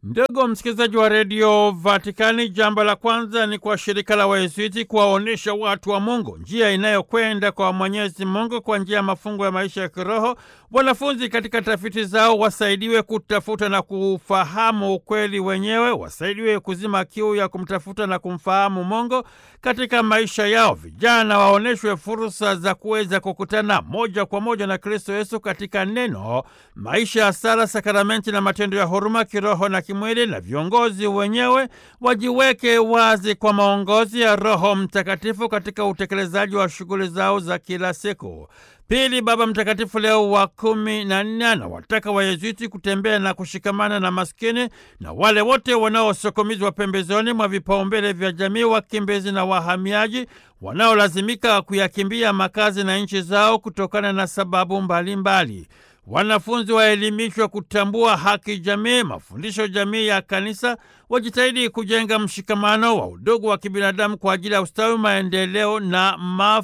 Ndugu msikilizaji wa redio Vatikani, jambo la kwanza ni kwa shirika la Wayesuiti kuwaonyesha watu wa Mungu njia inayokwenda kwa Mwenyezi Mungu kwa njia ya mafungo ya maisha ya kiroho. Wanafunzi katika tafiti zao wasaidiwe kutafuta na kufahamu ukweli wenyewe, wasaidiwe kuzima kiu ya kumtafuta na kumfahamu Mungu katika maisha yao. Vijana waonyeshwe fursa za kuweza kukutana moja kwa moja na Kristo Yesu katika neno, maisha ya sala, sakramenti na matendo ya huruma kiroho na kimwili, na viongozi wenyewe wajiweke wazi kwa maongozi ya Roho Mtakatifu katika utekelezaji wa shughuli zao za kila siku. Pili, Baba Mtakatifu Leo wa kumi na nne anawataka Wayezuiti kutembea na kushikamana na maskini na wale wote wanaosukumizwa pembezoni mwa vipaumbele vya jamii, wakimbizi na wahamiaji wanaolazimika kuyakimbia makazi na nchi zao kutokana na sababu mbalimbali mbali. Wanafunzi waelimishwe kutambua haki jamii, mafundisho jamii ya Kanisa, wajitahidi kujenga mshikamano wa udugu wa kibinadamu kwa ajili ya ustawi, maendeleo na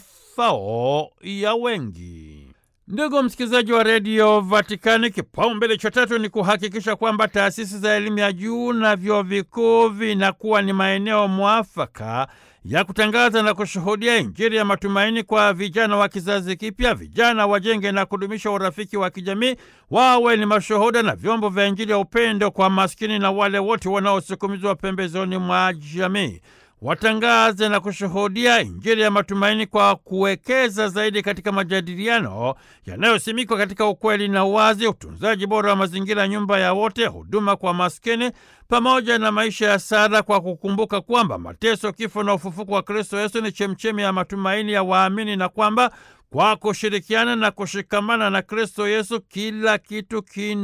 mafao ya wengi. Ndugu msikilizaji wa redio Vatikani, kipaumbele cha tatu ni kuhakikisha kwamba taasisi za elimu ya juu na vyuo vikuu vinakuwa ni maeneo mwafaka ya kutangaza na kushuhudia Injili ya matumaini kwa vijana wa kizazi kipya. Vijana wajenge na kudumisha urafiki wa kijamii, wawe ni mashuhuda na vyombo vya Injili ya upendo kwa maskini na wale wote wanaosukumizwa pembezoni mwa jamii. Watangaze na kushuhudia Injili ya matumaini kwa kuwekeza zaidi katika majadiliano yanayosimikwa katika ukweli na uwazi, utunzaji bora wa mazingira, nyumba ya wote, huduma kwa maskini, pamoja na maisha ya sala, kwa kukumbuka kwamba mateso, kifo na ufufuko wa Kristo Yesu ni chemchemi ya matumaini ya waamini na kwamba kwa kushirikiana na kushikamana na Kristo Yesu kila kitu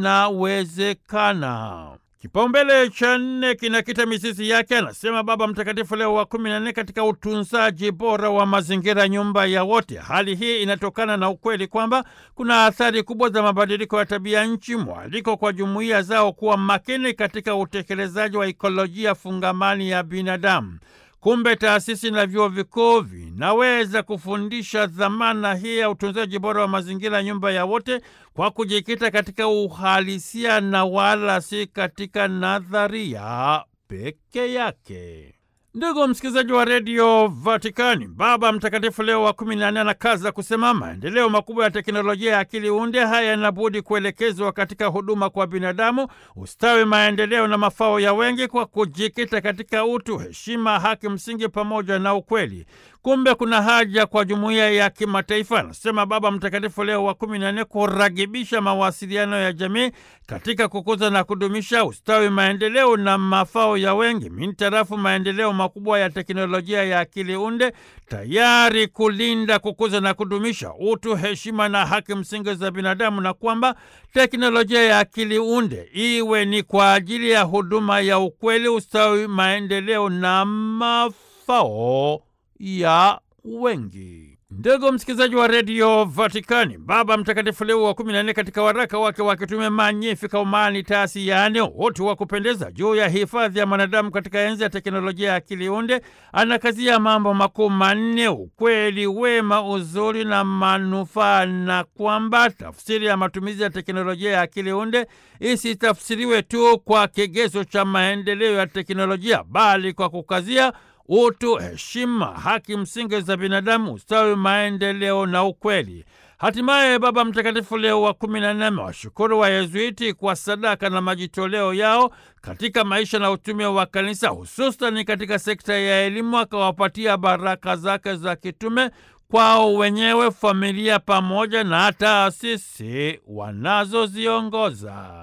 kinawezekana. Kipaumbele cha nne kinakita mizizi yake, anasema Baba Mtakatifu Leo wa kumi na nne, katika utunzaji bora wa mazingira, nyumba ya wote. Hali hii inatokana na ukweli kwamba kuna athari kubwa za mabadiliko ya tabia nchi, mwaliko kwa jumuiya zao kuwa makini katika utekelezaji wa ikolojia fungamani ya binadamu. Kumbe taasisi na vyuo vikuu vinaweza kufundisha dhamana hii ya utunzaji bora wa mazingira, nyumba ya wote, kwa kujikita katika uhalisia na wala si katika nadharia peke yake. Ndugu msikilizaji wa redio Vatikani, Baba Mtakatifu Leo wa kumi na nne anakaza kusema maendeleo makubwa ya teknolojia ya akili unde haya yanabudi kuelekezwa katika huduma kwa binadamu, ustawi, maendeleo na mafao ya wengi, kwa kujikita katika utu, heshima, haki msingi pamoja na ukweli. Kumbe kuna haja kwa jumuiya ya kimataifa, anasema Baba Mtakatifu Leo wa kumi na nne, kuragibisha mawasiliano ya jamii katika kukuza na kudumisha ustawi, maendeleo na mafao ya wengi mintarafu maendeleo makubwa ya teknolojia ya akili unde, tayari kulinda, kukuza na kudumisha utu, heshima na haki msingi za binadamu, na kwamba teknolojia ya akili unde iwe ni kwa ajili ya huduma ya ukweli, ustawi, maendeleo na mafao ya wengi. Ndugu msikilizaji wa redio Vatikani, Baba Mtakatifu Leo wa kumi na nne katika waraka wake wa kitume Magnificat Humanitas, yaani utu wa kupendeza, juu ya hifadhi ya mwanadamu katika enzi ya teknolojia ya akili unde, anakazia mambo makuu manne: ukweli, wema, uzuri na manufaa, na kwamba tafsiri ya matumizi ya teknolojia ya akili unde isitafsiriwe tu kwa kigezo cha maendeleo ya teknolojia, bali kwa kukazia utu, heshima, haki msingi za binadamu, ustawi, maendeleo na ukweli. Hatimaye Baba Mtakatifu Leo wa kumi na nne amewashukuru Wayezuiti kwa sadaka na majitoleo yao katika maisha na utume wa Kanisa, hususani katika sekta ya elimu, akawapatia baraka zake za kitume kwao wenyewe, familia, pamoja na taasisi wanazoziongoza.